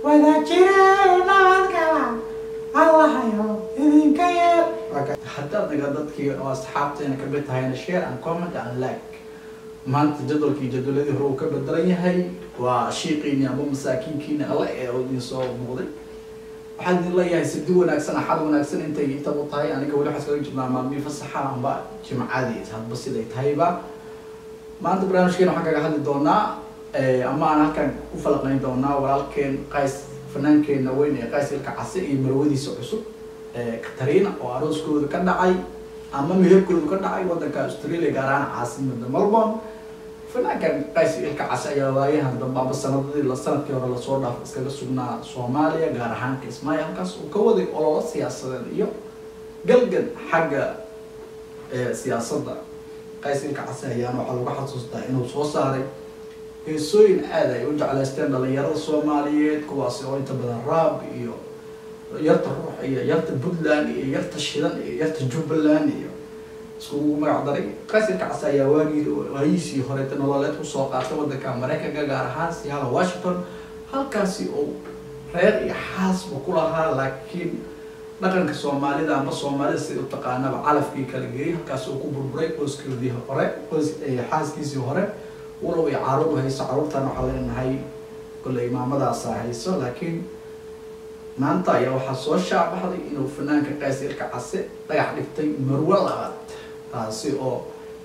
wada jire nabadgala allahayo idinka yeel haddaad naga dadkii oo asxaabteena ka mid tahayna share and comment and like maanta jadwalkii jadwaladii hore uu ka bedelan yahay waa shiiqiini ama masaakiinkiina alle ee idin soo muuqday waxaan idin leeyahay sidi wanaagsan axad wanaagsan intay intabu tahay aniga weli waxaan iskaga jirnaa maalmii fasaxa amba jimcadii hadba siday tahayba maanta barnaamijkeena waxaan kaga hadli doonaa ama aan halkan ku falaqayn doonaa walaalkeen qays fanaankeenna weyn ee qays ilka case iyo marwadiisa cusub katarina oo arooskooda ka dhacay ama meherkooda ka dhacay wadanka australia gaar ahaan caasimada melbourne fanaankan qays ilka case ayaa waayahan dambe amba sanadadii la sanadkii hore lasoo dhaaf iskaga sugnaa soomaaliya gaar ahaan kismaayo halkaas uu ka waday ololo siyaasadeed iyo galgan xagga siyaasadda qays ilka case ayaana waxaa lagu xasuustaa inuu soo saaray heesooyin aad ay u jeclaysteen dhalinyarada soomaaliyeed kuwaasi oo inta badan raab iyo yarta ruux iyo yarta puntland iyo yarta shidan iyo yarta jubbaland iyo iskugu magac daray qaysirka case ayaa waagii waayiisii horeeta nololeed kusoo qaatay wadanka maraykanka gaar ahaan siyaala washington halkaasi oo reer iyo xaasba ku lahaa laakiin dhaqanka soomaalida amba soomaalida sida u taqaanaba calafkii kala geeyay halkaasi uu ku burburay qoyskeedii hore qoys xaaskiisii hore walow ay caruur hayso caruurtan waxaa leenahay kolley maamadaasa hayso laakiin maanta ayaa waxaa soo shaabaxday inuu fanaanka qaysirka case dhagax dhigtay marwo labaad taasi oo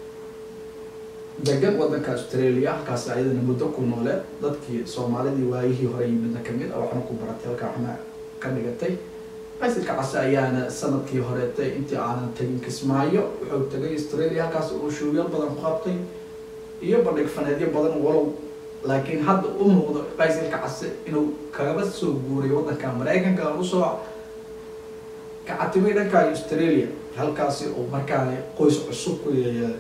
degan wadanka australia halkaasi ayadana muddo ku nooleed dadkii soomaalidii waayihii hore yimidna kamid a waxna ku baratay halkaa waxna ka dhigatay qaysirka case ayaana sanadkii horeetay intii aanan tegin kismaayo wuxuu tegay australia halkaas uu shuugyal badan ku qabtay iyo bandhig faneedyo badan walow laakiin hadda u muuqdo qaysirka case inuu kagaba soo guuray wadanka maraykanka usoo kacatimay dhanka australia halkaasi uu markaani qoys cusub ku yeeyeelay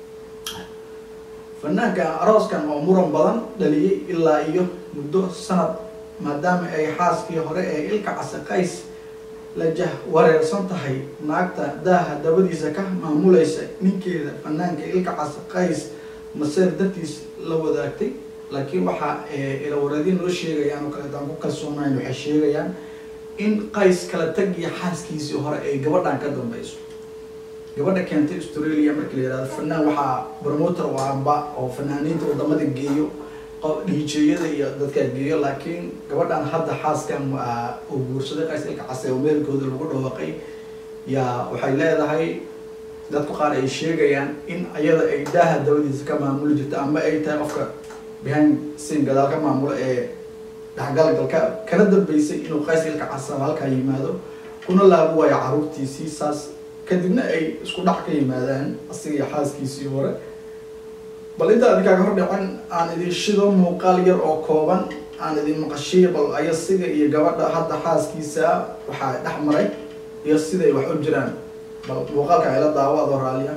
fanaanka arooskan oo muran badan dhaliyay ilaa iyo muddo sanad maadaama ay xaaskii hore ee ilka case qays la jah wareersan tahay naagta daaha dabadiisa ka maamulaysa ninkeeda fanaanka ilka case qays maseer dartiis la wadaagtay laakiin waxaa ilawareedin noo sheegayaan oo kaleetaan ku kalsoonayn waxay sheegayaan in qays kala tagiya xaaskiisii hore ay gabadhan ka dambeyso gabadha keentay australia markii la yihahdo fanaan waxaa promoter oo amba oo fanaaniinta wadamada geeyo dhiijeeyada iyo dadkaa geeyo laakiin gabadhan hadda xaaskan uu guursaday qays ilka case oo meelkooda lagu dhawaaqay yaa waxay leedahay dadku qaar ay sheegayaan in ayada ay daaha dabadiisa ka maamuli jirto ama ay tahay qofka behind sin gadaal ka maamulo ee dhexgalgalka kana dambeysay inuu qays ilka casaba halkaa yimaado kuna laabo waayo caruurtiisii saas kadibna ay isku dhac ka yimaadaan asiga iyo xaaskiisii hore bal inta adinkaaga hor dhacan aan idin shido muuqaal yar oo kooban aan idin maqashiyo bal ayasiga iyo gabadha hadda xaaskiisa waxaa dhex maray iyo siday wax u jiraan bal muuqaalka ayla daawo adoo raalliya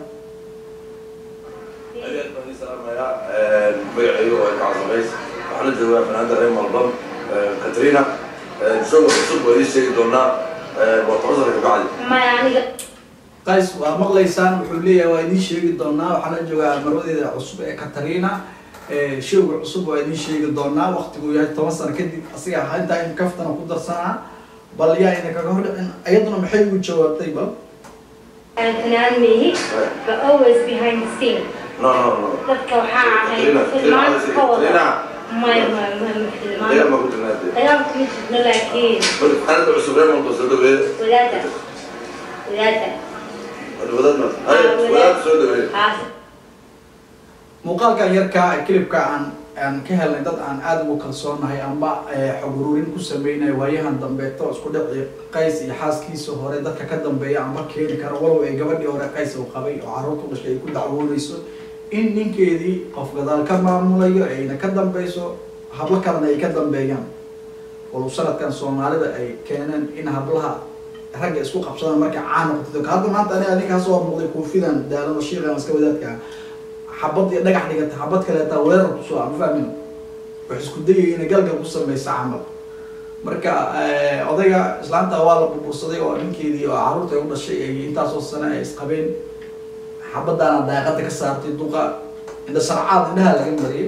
adeed baan idin salaamayaa magacaygu waa ilka casamays waxaan la joogaa fanaanda reer malbam katrina show cusub waa idiin sheegi doonaa waa toban sana kabacdi maya aniga qays waa maqlaysaan wuxuu leeyahay waa idiin sheegi doonaa waxaan la joogaa marwadeeda cusub ee katarina showga cusub waa idiin sheegi doonaa waqtigu yahay toban sano kadib asiga intaa in kaftana ku darsanaa bal yaa ina kaga hor dhicin ayaduna maxay ugu jawaabtay bal aan fanaan meehi but always behind the scene no no no dadka waxaa ahay Katrina, filmaan Katrina, ka wada Katrina. maya maya maya ma dagaal filmaan ma ku jirnaa dee dagaalka ma jirno laakiin marka fanaanda cusub reer malbam soo dhaweeye wadaada wadaada wadaadna hay wadaad soo dhaweeye haas muuqaalkan yarkaa ee kilibka aan aan ka helnay dad aan aada ugu kalsoonahay amba xog ururin ku sameynaya waayahan dambeeto isku dhici qays iyo xaaskiisa hore dadka ka dambeeya amba keeni kara walow ay gabadhii hore qays uu qabay oo carruurta dhashay ay ku dacwoonayso in ninkeedii qof gadaal ka maamulayo ayna ka dambeyso hablo kalena ay ka dambeeyaan walow sanadkan soomaalida ay keeneen in hablaha ragga isku qabsadaan markay caan noqoto hadda maanta ani adinkaa soo muuqday koofidan daalano shiiqan iska wadaadka xabad iyo dhagax dhigata xabad kaleeta weerar kusoo ama fahmin wax isku dayay inay galgal ku sameysa camal marka odayga islaanta waa la burbursaday oo ninkeedii oo carruurta ay u dhashay ay intaasoo sane ay isqabeen xabadaana daaqada ka saartay duqa indha sarcaad indhaha laga mariyay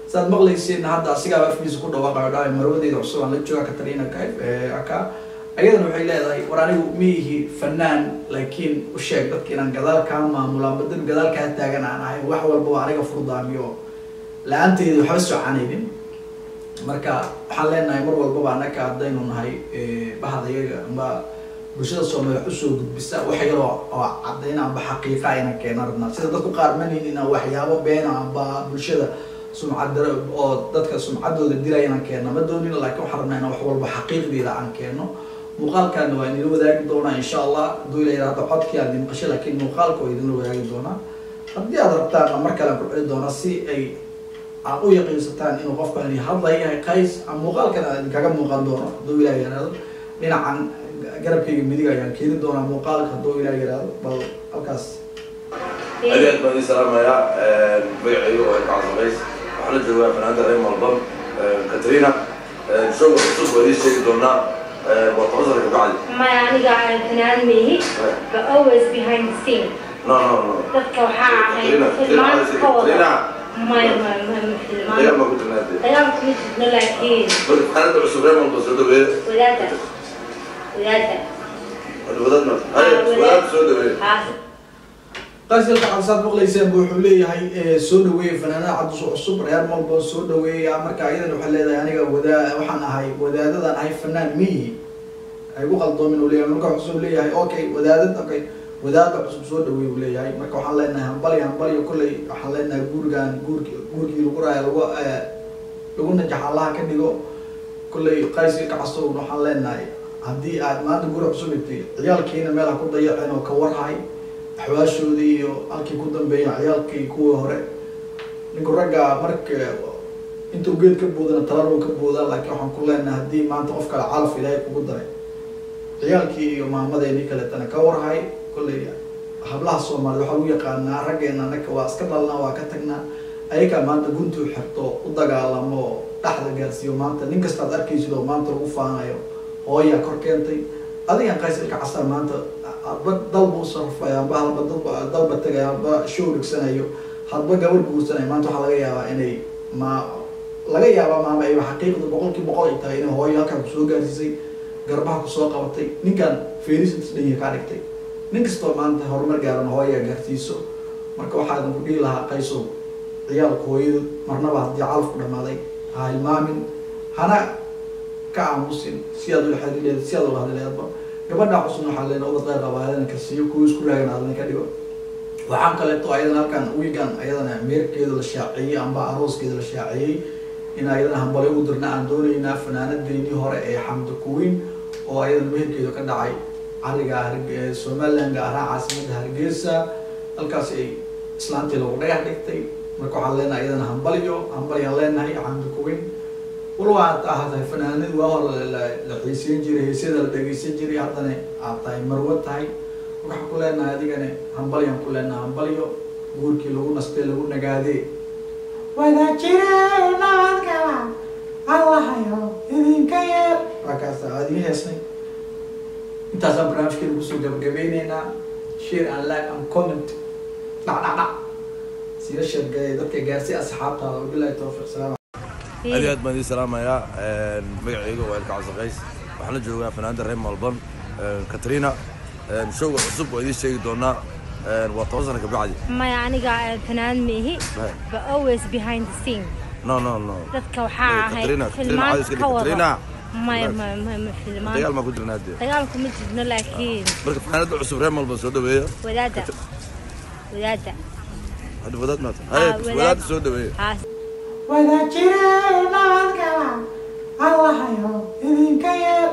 saad maqlaysiin hadda asigaaba afkiisa ku dhawaaqayo dhahay marwadeeda cusub aan la jooga katarina kaif aka ayadana waxay leedahay war anigu miyihi fanaan laakiin u sheeg dadka inaan gadaal kaa maamula badan gadaal kaa taagan aan ahay wax walba waa aniga furdaamiyo la-aanteeda waxba socanaynin marka waxaan leenahay mar walbaba anaka haddaynu nahay bahdayaga amba bulshada soomaaliya wax usoo gudbisa wax yaroo oo caddayn amba xaqiiqa ayna keena rabnaa sida dadku qaar manin inaan waxyaabo beena amba bulshada sumcad dara oo dadka sumcaddooda dilaya inaan keeno ma doonin laakiin waxaan rabnaa inaan wax walba xaqiiqdeeda aan keeno muuqaalkaana waa idinla wadaagi doonaa insha allah hadduu ila yidhahdo codkii aad idin maqashay laakiin muuqaalka waa idinla wadaagi doonaa haddii aad rabtaan mar kale aan ku celi doonaa si ay aad u yaqiinsataan inuu qofkan hadlaya yahay qays ama muuqaalkan aad idinkaga muuqan doono hadduu ilaah yidhahdo dhinacan garabkayga midig ayaan keeni doonaa muuqaalka hadduu ilaah yidhahdo bal halkaas aad iyo aad baan idin salaamayaa magacaygu waa ilka casamays waxaan la joogaa fanaanda reer malbam katrina showga cusub waa idiin sheegi doonaa waa toban sana kabacdi My aniga fanaan mihi, but always behind the scene. no no no Dadka waxaa ahay Katrina, filmaan Katrina, ka wada. Katrina. May may may may dagaal filmaan. baa ku jirnaade Dagaalku ma jirno laakiin marka fanaanda cusub reer malbam soo dhaweeya wadaada wadaada wadaadna wadaad soo dhaweeya haas qaasilka cabsaad maqlayseen bu wuxuu leeyahay soo dhaweeya fanaanada cabdus cusub reer malbo soo dhaweeya marka ayadan waxay leedahay aniga wadaa waxaan ahay wadaadadan ahay fanaan miyi ay gu qaldoomin uu leeyahay marka cusub leeyahay okay wadaadad okay wadaada cusub soo dhaweey uu leeyahay marka waxaan leenahay hambali hambaliyo kolley waxaan leenahay guurigan guurki guurkii lagu raaya lagu lagu najax allaha ka dhigo kolley qaysilka casub waxaan leenahay haddii aad maanta guri cusub dhigtay ciyaalkiina meel ha ku dayaceen oo ka warhay axwaashoodii iyo halkii ku dambeeya ciyaalkii kuwii hore ninku ragga marka intuu geed ka boodana talaruu ka boodaa laakiin waxaan ku leenahay haddii maanta qof kale calaf ilaahay kugu daray ciyaalkii iyo maamadeeni kaletana ka warhay kolley hablaha soomaaliyed waxaa lagu yaqaanaa raggeena anaka waa iska dhalnaa waa ka tagnaa ayagaa maanta guntuu xirto u dagaalamo oo dhaxda gaarsiiyo maanta nin kastaad arkaysid oo maanta lagu faanayo hooyaa kor keentay adigan qaysilka casar maanta hadba dalba u sarfaya amba halba dalba dalba tegaya halba show dhigsanayo hadba gabar guursanayo maanta waxaa laga yaabaa inay ma laga yaabaa maama ay xaqiiqda boqolkii boqol ay tahay inay hooyo halkan kusoo gaarsiisay garbaha kusoo qabatay ninkan feerisintas dhanya kaa dhigtay nin kastoo maanta horumar gaaran hooyaa gaarsiiso marka waxaadan ku dhihi lahaa qaysow ciyaalka hooyadu marnaba haddii calafku dhamaaday ha hilmaamin hana ka aamusin si aad ula xiriir leed si aad ula hadli leedba gabadha cusubna waxaa leena ubad qayr qaba ayadana ka siiyo kuwa isku raagan adana ka dhigo waxaan kaleeto ayadana halkan wiigan ayadana meerkeeda la shaaciyey amba arooskeeda la shaaciyey in ayadana hambali ugu dirna aan doonaynaa fanaanadeynii hore ee xamda kuwiin oo ayadana meherkeedu ka dhacay cariga somaliland gaar ahaan caasimadda hargeysa halkaas ay islaantii lagu dhagax dhigtay marka waxaan leenahay ayadana hambaliyo hambaliyaan leenahay xamda kuwiin walba aad ahaatahay fanaanadii waa hore la xiiseyn jiray heesyada la dhegeysan jiray haddana aad tahay marwo tahay waxaan ku leenahay adigana hambalyaan ku leenahay hambalyo guurkii lagu nastay lagu nagaadee wada jire nabadgala allahayo idinka yeer waakaas aad ii heesnay intaasaan barnaamijkeeda kusoo gabagabeyneynaa share and like and comment dhac dhac dhac sida sheergay dadka gaarsay asxaabtaada wabilahi tawfiiq salaam aad iyo aad baan idin salaamayaa magacayga waa ilka casaqays waxaan la joogaa fanaanda reer malbam katrina showga cusub waa idiin sheegi doonaa waa toban sana kabacdi My aniga fanaan mihi, but always behind the scene. no no no Dadka waxaa ahay Katrina, Katrina, filmaan cadays ka dhig, ka wada. Katrina. May may may may filmaan. dagaal maa ku jirnaa dee Dagaalku ma jirno laakiin marka fanaanada cusub reer malbam soo dhaweeya wadaada wadaada hadda wadaad maata Ah, haye wadaad. wadaad soo dhaweeya haas wada jire nabadgala allahayo idinka yeer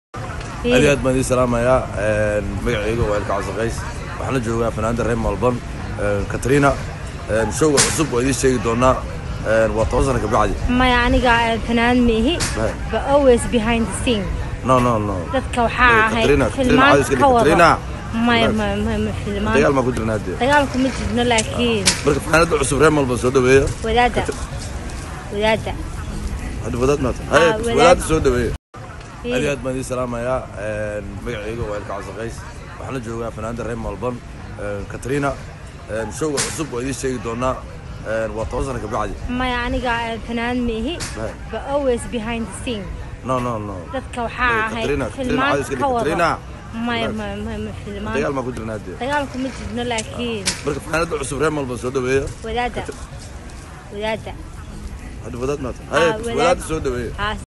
aad iyo aad baan idin salaamayaa magacayga waa ilka casaqays waxaan la joogaa fanaanda reer malbam katrina showga cusub waa idiin sheegi doonaa waa toban sana kabacdi may aniga fanaan mihi, but always behind the scene. no no no Dadka waxaa ahay Katrina, Katrina, filmaan cadays ka dhig, ka wada. Katrina. May may may may filmaan. dagaal maa ku jirnaa dee Dagaalku ma jirno laakiin marka fanaanada cusub reer malbam soo dhaweeya wadaada wadaada hadda wadaad maata Ah, haye wadaad. wadaad soo dhaweeya aad iyo aad baan idin salaamayaa magacayga waa ilka casaqays waxaan la joogaa fanaanda reer malbam katrina showga cusub waa idiin sheegi doonaa waa toban sano kabacdi maya aniga eh, fanaan mihi Hey. but always behind the scene no no no dadka waxaa Hey, ahay Katrina, Katrina, filmaan caadi iska dhig, ka Katrina. wada maya maya maya ma filmaan dagaal maa ku jirnaa dee dagaalku ma jirno laakiin marka fanaanada cusub reer malba soo dhaweeya wadaada wadaada hadda wadaad maata Ah, haye wadaad. wadaad soo dhaweeya haa